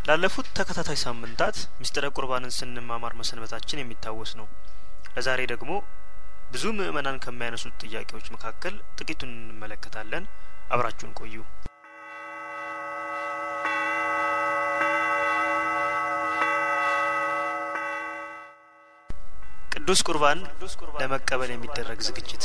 ላለፉት ተከታታይ ሳምንታት ምስጢረ ቁርባንን ስንማማር መሰንበታችን የሚታወስ ነው። ለዛሬ ደግሞ ብዙ ምዕመናን ከሚያነሱት ጥያቄዎች መካከል ጥቂቱን እንመለከታለን። አብራችሁን ቆዩ። ቅዱስ ቁርባን ለመቀበል የሚደረግ ዝግጅት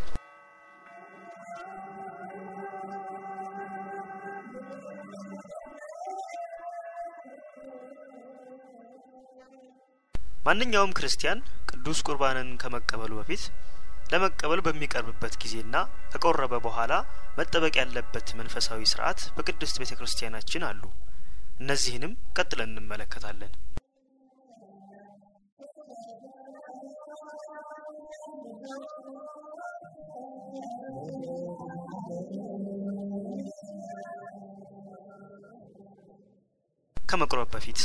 ማንኛውም ክርስቲያን ቅዱስ ቁርባንን ከመቀበሉ በፊት ለመቀበል በሚቀርብበት ጊዜና ከቆረበ በኋላ መጠበቅ ያለበት መንፈሳዊ ስርዓት በቅድስት ቤተ ክርስቲያናችን አሉ። እነዚህንም ቀጥለን እንመለከታለን። ከመቁረብ በፊት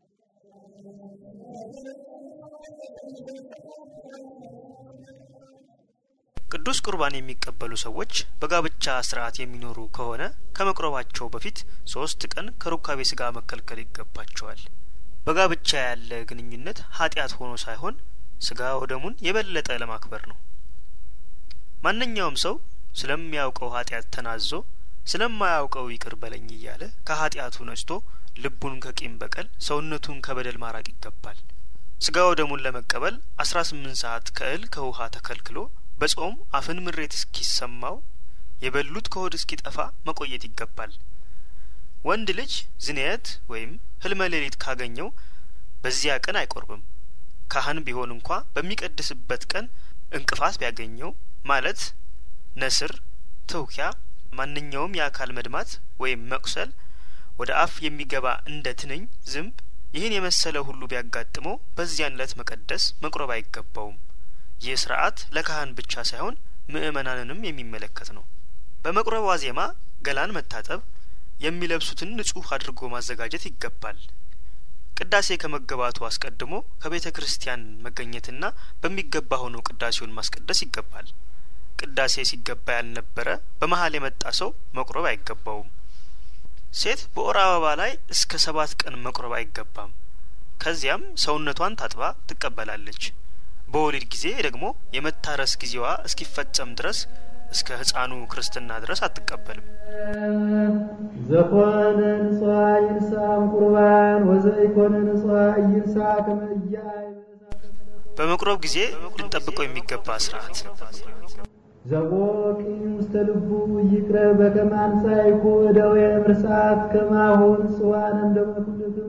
ቅዱስ ቁርባን የሚቀበሉ ሰዎች በጋብቻ ስርዓት የሚኖሩ ከሆነ ከመቁረባቸው በፊት ሶስት ቀን ከሩካቤ ስጋ መከልከል ይገባቸዋል። በጋብቻ ያለ ግንኙነት ኃጢአት ሆኖ ሳይሆን ስጋ ወደሙን የበለጠ ለማክበር ነው። ማንኛውም ሰው ስለሚያውቀው ኃጢአት ተናዞ ስለማያውቀው ይቅር በለኝ እያለ ከኃጢአቱ ነጭቶ ልቡን ከቂም በቀል ሰውነቱን ከበደል ማራቅ ይገባል። ስጋ ወደሙን ለመቀበል አስራ ስምንት ሰዓት ከእህል ከውሃ ተከልክሎ በጾም አፍን ምሬት እስኪሰማው የበሉት ከሆድ እስኪጠፋ መቆየት ይገባል። ወንድ ልጅ ዝንየት ወይም ህልመ ሌሊት ካገኘው በዚያ ቀን አይቆርብም። ካህን ቢሆን እንኳ በሚቀድስበት ቀን እንቅፋት ቢያገኘው ማለት ነስር፣ ትውኪያ፣ ማንኛውም የአካል መድማት ወይም መቁሰል ወደ አፍ የሚገባ እንደ ትንኝ፣ ዝንብ ይህን የመሰለ ሁሉ ቢያጋጥመው በዚያን ዕለት መቀደስ መቁረብ አይገባውም። ይህ ስርዓት ለካህን ብቻ ሳይሆን ምእመናንንም የሚመለከት ነው። በመቁረብ ዋዜማ ገላን መታጠብ፣ የሚለብሱትን ንጹህ አድርጎ ማዘጋጀት ይገባል። ቅዳሴ ከመገባቱ አስቀድሞ ከቤተ ክርስቲያን መገኘትና በሚገባ ሆኖ ቅዳሴውን ማስቀደስ ይገባል። ቅዳሴ ሲገባ ያልነበረ በመሀል የመጣ ሰው መቁረብ አይገባውም። ሴት በወር አበባ ላይ እስከ ሰባት ቀን መቁረብ አይገባም። ከዚያም ሰውነቷን ታጥባ ትቀበላለች። በወሊድ ጊዜ ደግሞ የመታረስ ጊዜዋ እስኪፈጸም ድረስ እስከ ሕፃኑ ክርስትና ድረስ አትቀበልም። ዘኮነ ንጽዋ ይንሳም ቁርባን ወዘኢኮነ ንጽዋ ይንሳ ከመያ በመቁረብ ጊዜ ልንጠብቀው የሚገባ ስርዓት ዘቦቅ ውስተ ልቡ ይቅረብ በከመ አንጻእኩ እደዌ ምርሳት ከማሁን ጽዋን እንደመኩልክሙ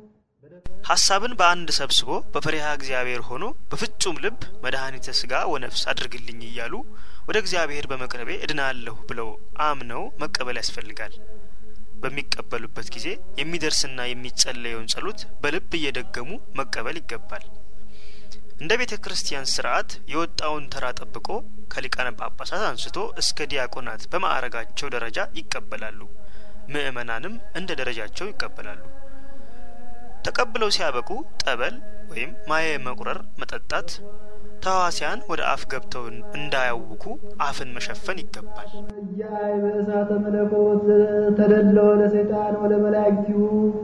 ሀሳብን በአንድ ሰብስቦ በፈሪሃ እግዚአብሔር ሆኖ በፍጹም ልብ መድኃኒተ ስጋ ወነፍስ አድርግልኝ እያሉ ወደ እግዚአብሔር በመቅረቤ እድናለሁ ብለው አምነው መቀበል ያስፈልጋል። በሚቀበሉበት ጊዜ የሚደርስና የሚጸለየውን ጸሎት በልብ እየደገሙ መቀበል ይገባል። እንደ ቤተ ክርስቲያን ስርዓት የወጣውን ተራ ጠብቆ ከሊቃነ ጳጳሳት አንስቶ እስከ ዲያቆናት በማዕረጋቸው ደረጃ ይቀበላሉ። ምእመናንም እንደ ደረጃቸው ይቀበላሉ። ተቀብለው ሲያበቁ ጠበል ወይም ማየ መቁረር መጠጣት፣ ተዋሲያን ወደ አፍ ገብተው እንዳያውኩ አፍን መሸፈን ይገባል። እያይ በእሳተ መለኮት ተደለወ ለሰይጣን ወለ መላእክቲሁ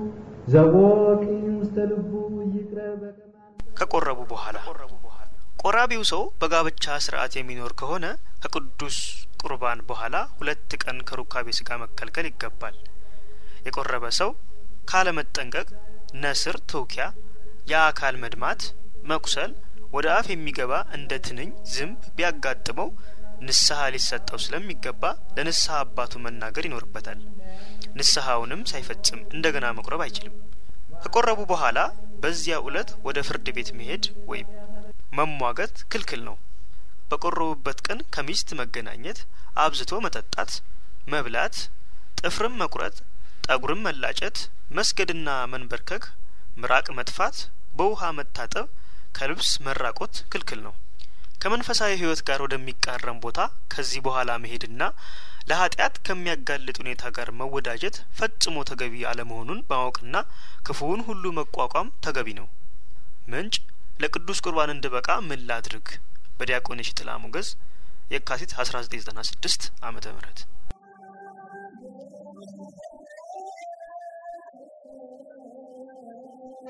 ዘቦቅ ውስተ ልቡ ይቅረብ በከመ ከቆረቡ በኋላ ቆራቢው ሰው በጋብቻ ስርዓት የሚኖር ከሆነ ከቅዱስ ቁርባን በኋላ ሁለት ቀን ከሩካቤ ስጋ መከልከል ይገባል። የቆረበ ሰው ካለመጠንቀቅ ነስር፣ ትውኪያ፣ የአካል መድማት፣ መቁሰል፣ ወደ አፍ የሚገባ እንደ ትንኝ፣ ዝንብ ቢያጋጥመው ንስሐ ሊሰጠው ስለሚገባ ለንስሐ አባቱ መናገር ይኖርበታል። ንስሐውንም ሳይፈጽም እንደገና መቁረብ አይችልም። ከቆረቡ በኋላ በዚያ ዕለት ወደ ፍርድ ቤት መሄድ ወይም መሟገት ክልክል ነው። በቆረቡበት ቀን ከሚስት መገናኘት፣ አብዝቶ መጠጣት፣ መብላት፣ ጥፍርም መቁረጥ፣ ጠጉርም መላጨት፣ መስገድና መንበርከክ፣ ምራቅ መጥፋት፣ በውሃ መታጠብ፣ ከልብስ መራቆት ክልክል ነው። ከመንፈሳዊ ሕይወት ጋር ወደሚቃረም ቦታ ከዚህ በኋላ መሄድና ለኃጢአት ከሚያጋልጥ ሁኔታ ጋር መወዳጀት ፈጽሞ ተገቢ አለመሆኑን ማወቅና ክፉውን ሁሉ መቋቋም ተገቢ ነው። ምንጭ ለቅዱስ ቁርባን እንድበቃ ምን ላድርግ? በዲያቆን የሽጥላ ሞገዝ የካቲት 1996 ዓመተ ምህረት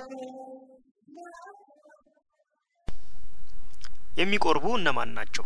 የሚቆርቡ እነማን ናቸው?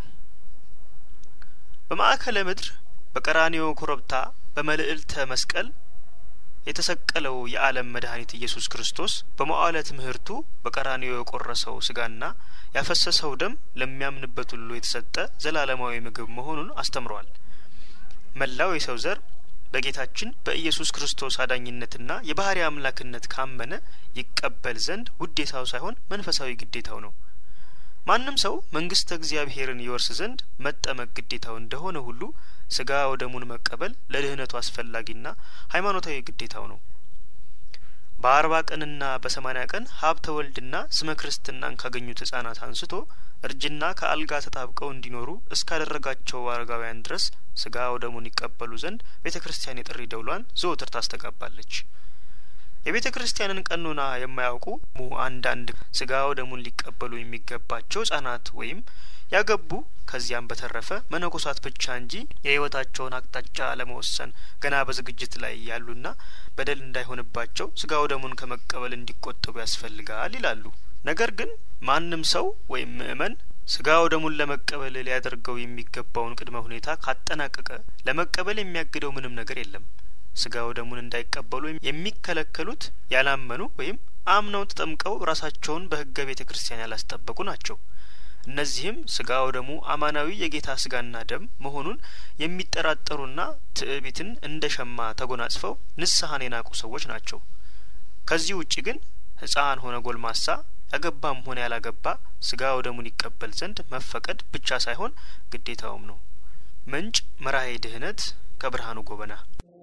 በማዕከለ ምድር በቀራኒዮ ኮረብታ በመልዕልተ መስቀል የተሰቀለው የዓለም መድኃኒት ኢየሱስ ክርስቶስ በመዋዕለ ትምህርቱ በቀራኒዮ የቆረሰው ስጋና ያፈሰሰው ደም ለሚያምንበት ሁሉ የተሰጠ ዘላለማዊ ምግብ መሆኑን አስተምሯል። መላው የሰው ዘር በጌታችን በኢየሱስ ክርስቶስ አዳኝነትና የባህሪ አምላክነት ካመነ ይቀበል ዘንድ ውዴታው ሳይሆን መንፈሳዊ ግዴታው ነው። ማንም ሰው መንግስተ እግዚአብሔርን ይወርስ ዘንድ መጠመቅ ግዴታው እንደሆነ ሁሉ ስጋ ወደሙን መቀበል ለድህነቱ አስፈላጊና ሃይማኖታዊ ግዴታው ነው። በአርባ ቀንና በሰማኒያ ቀን ሀብተ ወልድና ስመ ክርስትናን ካገኙት ህጻናት አንስቶ እርጅና ከአልጋ ተጣብቀው እንዲኖሩ እስካደረጋቸው አረጋውያን ድረስ ስጋ ወደሙን ይቀበሉ ዘንድ ቤተ ክርስቲያን የጥሪ ደውሏን ዘወትር ታስተጋባለች። የቤተ ክርስቲያንን ቀኖና የማያውቁ ሙ አንዳንድ ስጋ ወደሙን ሊቀበሉ የሚገባቸው ህጻናት ወይም ያገቡ ከዚያም በተረፈ መነኮሳት ብቻ እንጂ የህይወታቸውን አቅጣጫ ለመወሰን ገና በዝግጅት ላይ ያሉና በደል እንዳይሆንባቸው ስጋ ወደሙን ከመቀበል እንዲቆጠቡ ያስፈልጋል ይላሉ። ነገር ግን ማንም ሰው ወይም ምእመን ስጋ ወደሙን ለመቀበል ሊያደርገው የሚገባውን ቅድመ ሁኔታ ካጠናቀቀ ለመቀበል የሚያግደው ምንም ነገር የለም። ስጋ ወደሙን እንዳይቀበሉ የሚከለከሉት ያላመኑ ወይም አምነው ተጠምቀው ራሳቸውን በህገ ቤተ ክርስቲያን ያላስጠበቁ ናቸው። እነዚህም ስጋ ወደሙ አማናዊ የጌታ ስጋና ደም መሆኑን የሚጠራጠሩና ትዕቢትን እንደ ሸማ ተጎናጽፈው ንስሐን የናቁ ሰዎች ናቸው። ከዚህ ውጭ ግን ህጻን ሆነ ጎልማሳ ያገባም ሆነ ያላገባ ስጋ ወደሙን ይቀበል ዘንድ መፈቀድ ብቻ ሳይሆን ግዴታውም ነው። ምንጭ መራሄ ድህነት ከብርሃኑ ጎበና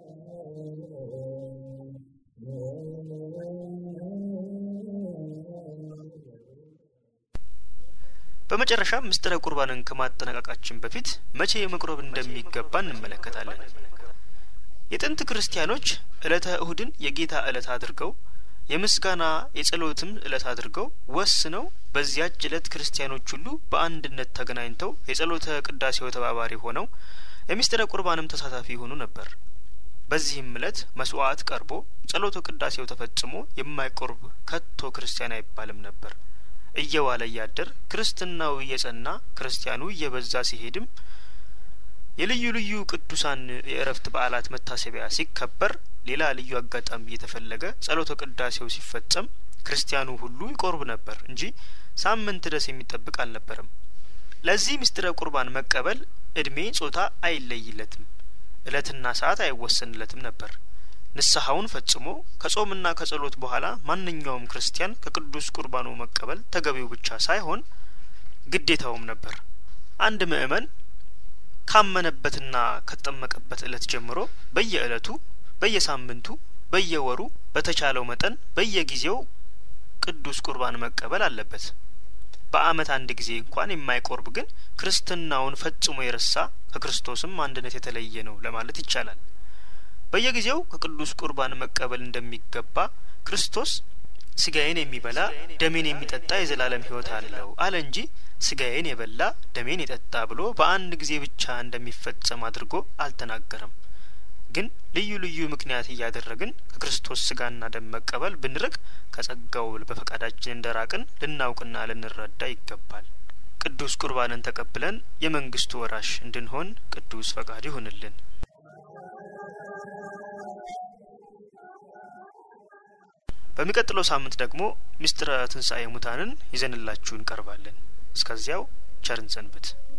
በመጨረሻም ምስጢረ ቁርባንን ከማጠናቀቃችን በፊት መቼ መቁረብ እንደሚገባ እንመለከታለን። የጥንት ክርስቲያኖች ዕለተ እሁድን የጌታ ዕለት አድርገው የምስጋና የጸሎትም ዕለት አድርገው ወስነው በዚያች ዕለት ክርስቲያኖች ሁሉ በአንድነት ተገናኝተው የጸሎተ ቅዳሴው ተባባሪ ሆነው የምስጢረ ቁርባንም ተሳታፊ ይሆኑ ነበር። በዚህም ዕለት መስዋዕት ቀርቦ ጸሎተ ቅዳሴው ተፈጽሞ የማይቆርብ ከቶ ክርስቲያን አይባልም ነበር። እየዋለ እያደር ክርስትናው እየጸና ክርስቲያኑ እየበዛ ሲሄድም የልዩ ልዩ ቅዱሳን የእረፍት በዓላት መታሰቢያ ሲከበር ሌላ ልዩ አጋጣሚ እየተፈለገ ጸሎተ ቅዳሴው ሲፈጸም ክርስቲያኑ ሁሉ ይቆርብ ነበር እንጂ ሳምንት ድረስ የሚጠብቅ አልነበረም። ለዚህ ምስጢረ ቁርባን መቀበል እድሜ፣ ጾታ አይለይለትም፣ እለትና ሰዓት አይወሰንለትም ነበር። ንስሐውን ፈጽሞ ከጾምና ከጸሎት በኋላ ማንኛውም ክርስቲያን ከቅዱስ ቁርባኑ መቀበል ተገቢው ብቻ ሳይሆን ግዴታውም ነበር። አንድ ምእመን ካመነበትና ከተጠመቀበት ዕለት ጀምሮ በየዕለቱ፣ በየሳምንቱ፣ በየወሩ በተቻለው መጠን በየጊዜው ቅዱስ ቁርባን መቀበል አለበት። በዓመት አንድ ጊዜ እንኳን የማይቆርብ ግን ክርስትናውን ፈጽሞ የረሳ ከክርስቶስም አንድነት የተለየ ነው ለማለት ይቻላል። በየጊዜው ከቅዱስ ቁርባን መቀበል እንደሚገባ ክርስቶስ ስጋዬን የሚበላ ደሜን የሚጠጣ የዘላለም ሕይወት አለው አለ እንጂ ስጋዬን የበላ ደሜን የጠጣ ብሎ በአንድ ጊዜ ብቻ እንደሚፈጸም አድርጎ አልተናገረም። ግን ልዩ ልዩ ምክንያት እያደረግን ከክርስቶስ ስጋና ደም መቀበል ብንርቅ ከጸጋው በፈቃዳችን እንደራቅን ልናውቅና ልንረዳ ይገባል። ቅዱስ ቁርባንን ተቀብለን የመንግስቱ ወራሽ እንድንሆን ቅዱስ ፈቃድ ይሁንልን። በሚቀጥለው ሳምንት ደግሞ ምስጢረ ትንሣኤ ሙታንን ይዘንላችሁ እንቀርባለን። እስከዚያው ቸርን ሰንብት።